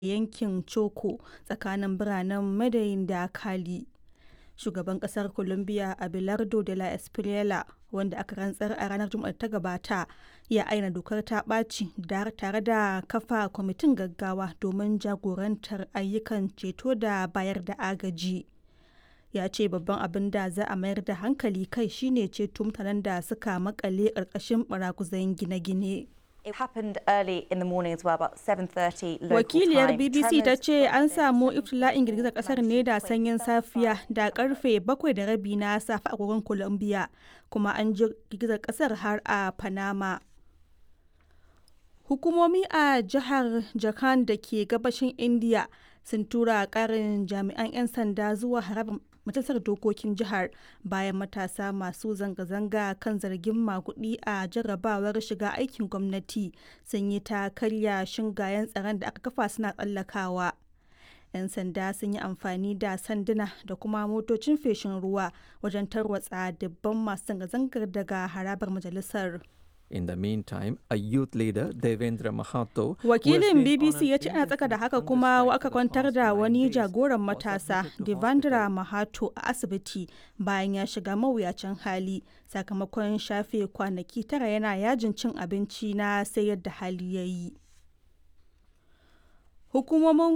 yankin Choco tsakanin biranen Medellin da Cali. Shugaban kasar Colombia Abelardo de la Espriella wanda aka rantsar a ranar Juma'ar ta gabata ya aina dokar ta ɓaci tare da kafa kwamitin gaggawa domin jagorantar ayyukan ceto da bayar da agaji. Ya ce babban abin da za a mayar da hankali kai shine ceto mutanen da suka makale ƙarƙashin baraguzan gine-gine. It happened early in the morning as well, about 7:30 local Wakiliyar time. BBC ta Tremors ce an felt samu in iftila'in girgizar kasar ne da sanyin 26.75 safiya da karfe bakwai da rabi na safe a agogon Colombia kuma an ji girgizar kasar har a Panama. Hukumomi a jihar Jharkhand da ke gabashin India sun tura karin jami'an 'yan sanda zuwa harabar majalisar dokokin jihar bayan matasa masu zanga-zanga kan zargin magudi a jarrabawar shiga aikin gwamnati sun yi ta karya shingayen tsaron da aka kafa suna tsallakawa. 'yan sanda sun yi amfani da sanduna da kuma motocin feshin ruwa wajen tarwatsa dubban masu zanga-zangar daga harabar majalisar. In the meantime, a youth leader, Devendra Mahato, who has Wakilin been BBC on ya an ce ana tsaka da haka indefinite kuma hunger aka strike for the kwantar past da nine wani days jagoran was matasa admitted to Devendra hospital. Mahato a asibiti bayan ya shiga mawuyacin hali sakamakon shafe kwanaki tara yana yajin cin abinci na sai yadda hali ya yi. Hukumomin